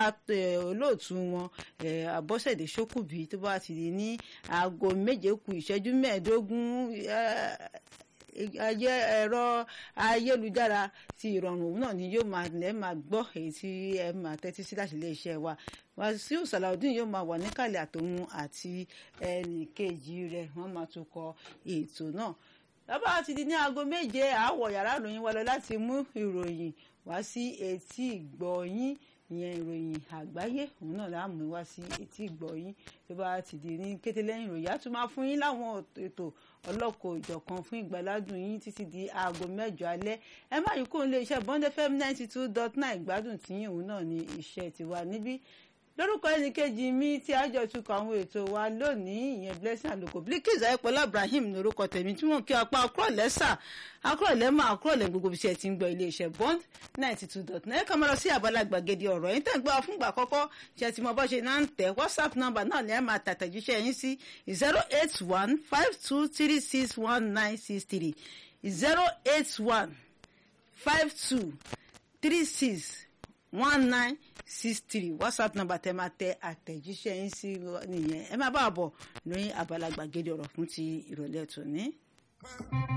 olóòtú wọn Abọ́sẹ̀dé Ṣókùbí tó bá ti di ní aago méje kù ìṣẹ́jú mẹ́ẹ̀ẹ́dógún ayé ẹ̀rọ ayélujára ti ìrọ̀rùn òun náà ni yóò máa lẹ́ máa gbọ́ èyí tí ẹ máa tẹ́tí sí láti iléeṣẹ́ wa Wàsíù Sàlàudeen yóò máa wà níkàlẹ̀ àtòun àti ẹnì kejì rẹ̀ wọ́n máa tún kọ ètò náà lábàá ti di ní aago méje àwọ̀ yàrá ìròyìn wa lọ láti mú ìròyìn wá sí etí ìgbọ̀yín ìyẹn ìròyìn àgbáyé òun náà la mú wá sí etí ìgbọ̀yín tó bá ti di ní kété lẹ́yìn ìròyìn á tún máa fún yín láwọn ètò ọlọ́kọ̀ ìjọ̀kan fún ìgbàládùn yín títí di aago mẹ́jọ alẹ́ ẹ má yí kó ń lé iṣẹ́ Bond FM ninety two dot nine ìgbádùn tí òun náà ní iṣẹ́ tiwa níbí lórúkọ ẹnìkejì mi tí a jọ tukọ̀ àwọn ètò wa lónìí ìyẹn blessing àlùkò Bilkiz ayọpọlá Ibrahim ní orúkọ tèmi tí wọn kí apá akúrọ̀lẹ́ sà akúrọ̀lẹ́ mọ́ akúrọ̀lẹ́ gbogbo iṣẹ́ tí ń gbọ́ iléeṣẹ́ Bond ninety two dot nine ká máa lọ sí àbálá gbàgede ọ̀rọ̀ yín tẹ̀ ń gbọ́ fúngbà àkọ́kọ́ ṣe ti mọ bọ́ ṣe náà ń tẹ̀ WhatsApp number náà ni ẹ máa tàtẹ̀jíṣẹ́ yín sí zero eight one five two three six one nine six three zero eight one five two three six one nine six three whatsapp number tẹ máa tẹ àtẹ̀jíṣẹ́ yín sí nìyẹn ẹ máa bá a bọ̀ lóyún abala gbàgede ọ̀rọ̀ fún ti ìrọ̀lẹ́ tòní.